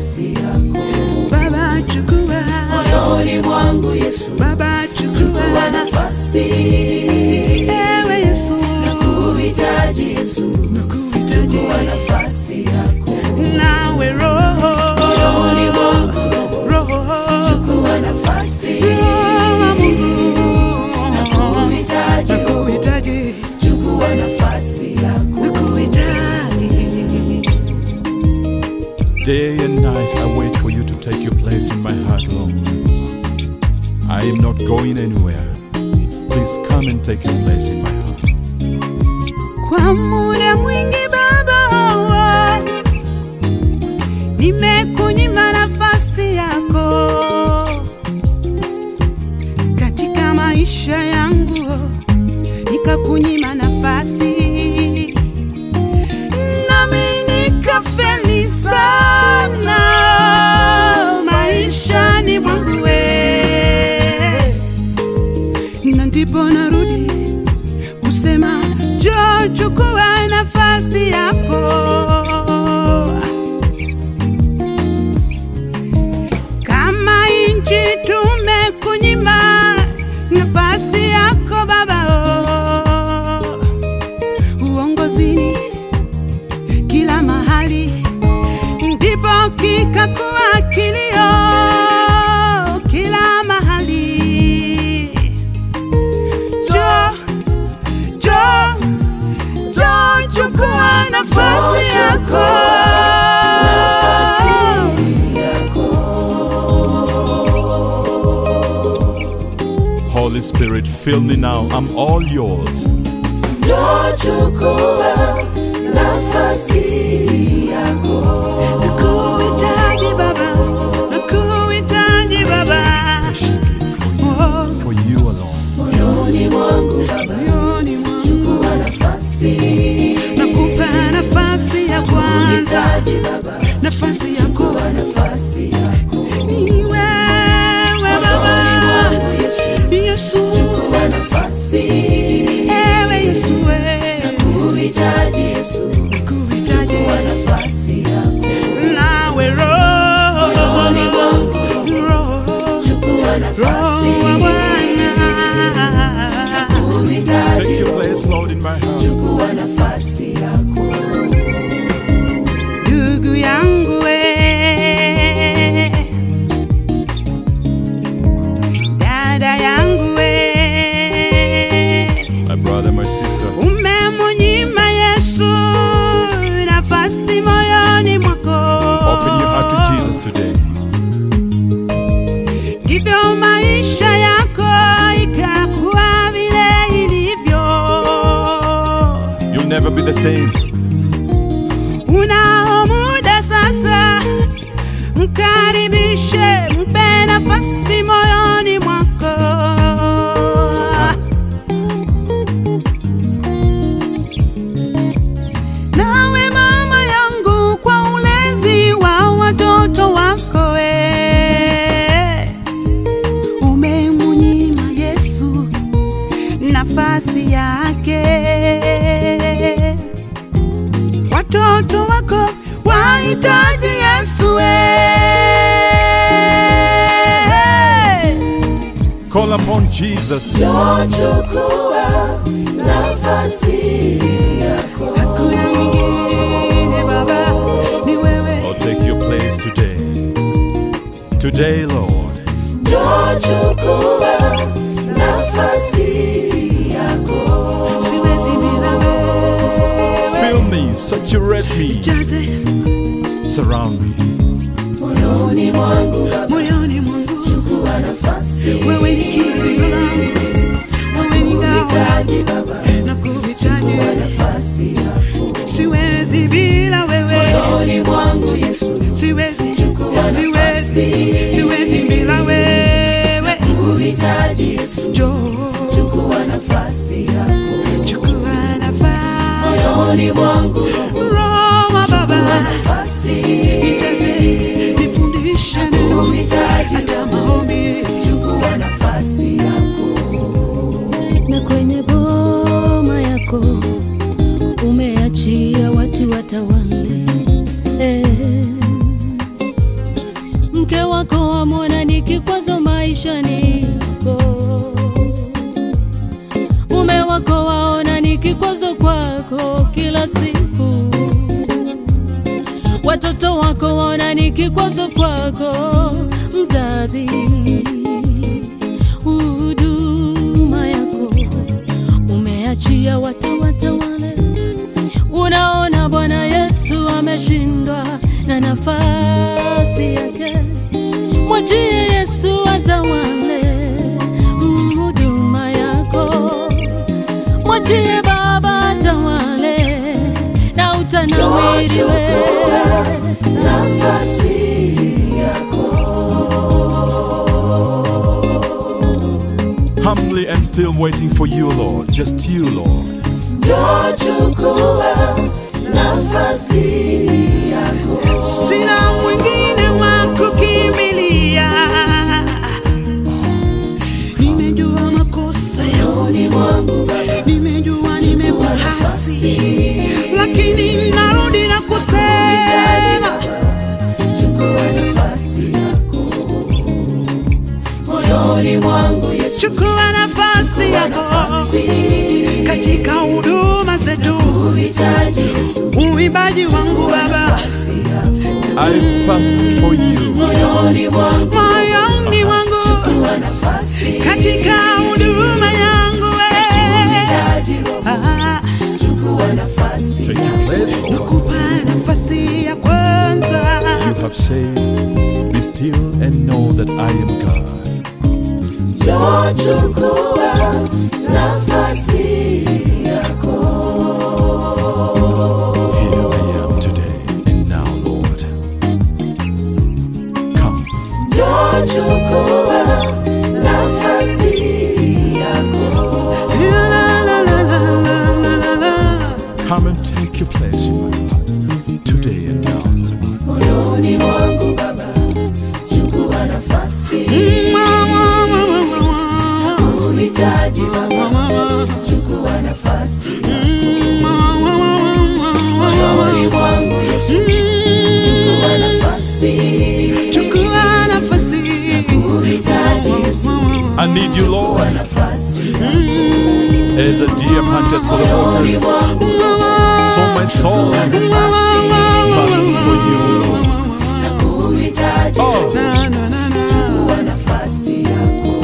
nafasi yako Baba chukua, moyoni mwangu Yesu, Baba chukua chukua, nafasi. ewe Yesu, Nakuhitaji Yesu, nakuhitaji chukua nafasi yako nawe Roho, moyoni mwangu, Roho, chukua nafasi. Roho wa Mungu, Nakuhitaji, nakuhitaji, chukua nafasi yako nakuhitaji. Day and night I wait for you to take your place in my heart, Lord. I am not going anywhere. Please come and take your place in my heart. Kwa muda mwingi Baba, nimekunyima nafasi yako katika maisha yangu, nikakunyima nafasi nami nikafeli sana maishani mwangu we. na ndipo narudi kusema njoo chukua nafasi yako kama inchi tumekunyima nafasi yako baba oh. uongozini kila mahali ndipo kikakuwa kilio kila mahali jo jo jo chukua nafasi yako Holy Spirit, fill me now. I'm all yours. Njoo chukua nafasi yako nakuhitaji baba nakuhitaji baba Patiently for you, Oh, for you alone. moyoni mwangu Baba, moyoni mwangu chukua nafasi. nakupa nafasi ya kwanza Hitaji Baba, nafasi yako chukua nafasi yako ni wewe moyoni baba mwangu Yesu, yesu chukua nafasi. ewe yesu we Kuhitaji Yesu, nakuhitaji chukua nafasi yako nawe roho moyoni mwangu, roho chukua nafasi. roho wa bwana Kuhitaji Take your place, Lord, in my heart. chukua nafasi yako ndugu yangu we dada yangu we My brother, my sister, umemunyima yesu nafasi moyoni mwako open your heart to Jesus today. ndivyo maisha yako ikakuwa vile ilivyo You'll never be the same. unao muda sasa mkaribishe mpe nafasi moyoni mwako nawe mama yangu kwa ulezi wa watoto wako we umemunyima yesu nafasi yake watoto wako wahitaji yesu we Call upon Jesus. Njoo chukua nafasi yako hakuna mwingine baba ni wewe Or take your place today. Today, Lord. Njoo chukua nafasi yako siwezi bila wewe Fill me, saturate me, jaze surround me. moyoni mwangu Baba, moyoni mwangu chukua nafasi wewe ni kimbilio langu wewe ni ngao Hitaji Baba, na kuhitaji chukua nafasi yako siwezi bila wewe moyoni mwangu Yesu, siwezi Chukua siwezi nafasi. siwezi bila wewe uhitaji Yesu, njoo chukua nafasi yako chukua nafasi moyoni mwangu, roho wa baba nafasi nijaze nifundishe neno uhitaji hata maombi chukua nafasi yako na kwenye boma yako umeachia watu watawala wako wamwona ni kikwazo maishani mwako, mume wako waona ni kikwazo kwako kila siku, watoto wako waona ni kikwazo kwako mzazi, huduma yako umeachia watu watawale. Unaona Bwana Yesu ameshindwa na nafasi yake, mwachie Yesu atawale mm, huduma yako, mwachie Baba atawale na utanawiri wewe. nafasi yako Humbly and still waiting for you, Lord. Just you, Lord. njoo chukua nafasi yako sina mwingine wa kukimbilia. Nimejua makosa yangu, ni mwangu Baba nimejua nimekuhasi, lakini narudi na kusema chukua nafasi yako moyoni mwangu Yesu chukua nafasi yako katika huduma zetu, uhitaji Yesu uimbaji wangu Baba, I thirst for you. moyoni mwangu moyoni wangu chukua nafasi katika huduma yangu wewe. uhitaji Roho Ah, chukua nafasi Take your place, Lord. kupa nafasi ya kwanza You have said, Be still and know that I am God. njoo chukua nafasi yako Here I am today and now, Lord. Come, njoo chukua nafasi yako La, la, la, la, la, la, la, la. come and take your place in my heart today and now, Lord. moyoni mwangu Baba chukua nafasi Mwa, mwa, mwa, mwa, mwa. uhitaji Baba Mwa, mwa, chukua nafasi mwa, mwa, mwa, mwa, mwa. moyoni mwangu Yesu chukua nafasi Chukua nafasi uhitaji Yesu I need you, Lord, nafasi as a deer panteth for the waters. So my soul thirsts for you, Lord. uhitaji Oh, Na, na, na, na. chukua nafasi yako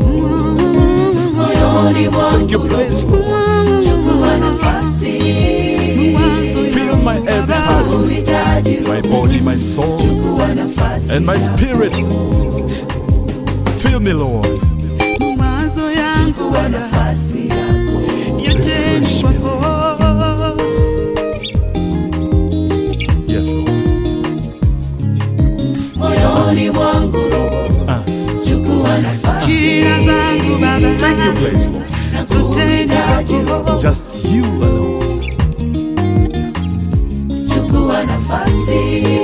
moyoni mwangu take your place, Lord. chukua nafasi Fill my every part, uhitaji my body, my soul, chukua nafasi and my spirit. Fill me, Lord. Mawazo yangu chukua nafasi yako yote ni kwako. Yes, Lord. moyoni mwangu Roho Ah, chukua nafasi Kila zangu Baba take your place, Lord. zote ni kwako. Just you alone. chukua nafasi